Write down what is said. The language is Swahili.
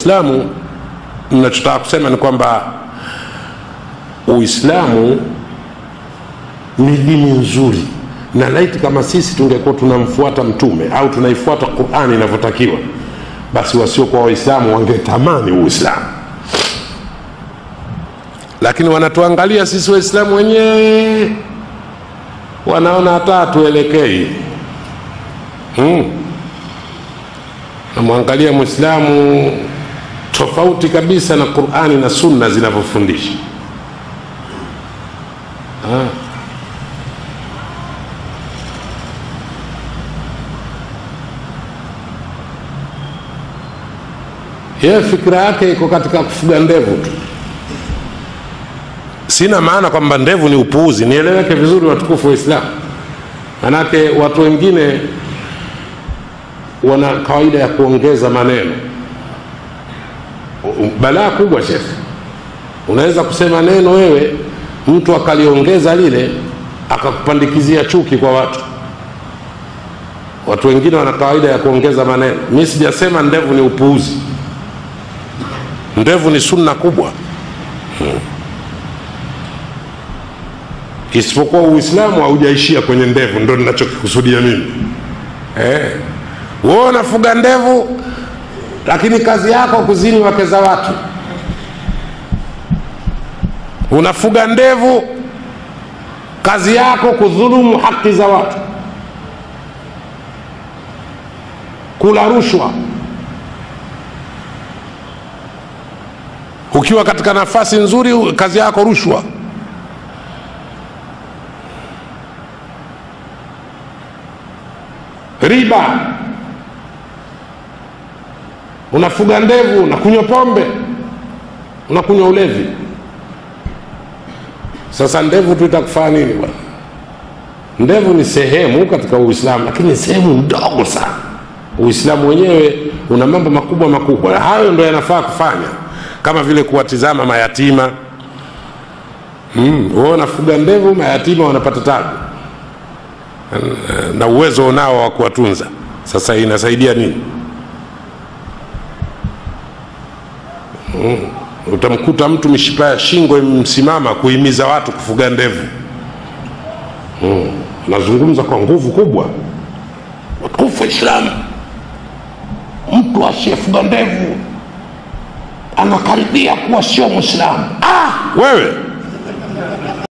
Uislamu, ninachotaka kusema ni kwamba Uislamu ni dini nzuri, na laiti kama sisi tungekuwa tunamfuata Mtume au tunaifuata Qurani inavyotakiwa, basi wasiokuwa Waislamu wangetamani Uislamu, lakini wanatuangalia sisi Waislamu wenyewe, wanaona hata hatuelekei hmm. Namwangalia Mwislamu tofauti kabisa na Qurani na Sunna zinavyofundisha. Yeye fikira yake iko katika kufuga ndevu tu. Sina maana kwamba ndevu ni upuuzi, nieleweke vizuri, watukufu wa Islamu. Manake watu wengine wana kawaida ya kuongeza maneno. Balaa kubwa shekhe, unaweza kusema neno wewe, mtu akaliongeza lile akakupandikizia chuki kwa watu. Watu wengine wana kawaida ya kuongeza maneno. Mi sijasema ndevu ni upuuzi, ndevu ni sunna kubwa hmm. Isipokuwa Uislamu haujaishia kwenye ndevu, ndo ninachokikusudia mimi eh. Wewe unafuga ndevu lakini kazi yako kuzini wake za watu. Unafuga ndevu, kazi yako kudhulumu haki za watu, kula rushwa. Ukiwa katika nafasi nzuri, kazi yako rushwa. Riba, unafuga ndevu, unakunywa pombe, unakunywa ulevi. Sasa ndevu tu itakufaa nini bwana? Ndevu ni sehemu katika Uislamu, lakini ni sehemu ndogo sana. Uislamu wenyewe una mambo makubwa makubwa, hayo ndo yanafaa kufanya, kama vile kuwatizama mayatima. Mm, wewe unafuga ndevu, mayatima wanapata tabu na uwezo unao wa kuwatunza. Sasa inasaidia nini? Mm. Utamkuta mtu mishipa ya shingo imsimama kuhimiza watu kufuga ndevu. Mm. Nazungumza kwa nguvu kubwa, watukufu Waislamu, mtu asiyefuga ndevu anakaribia kuwa sio Mwislamu. Ah, wewe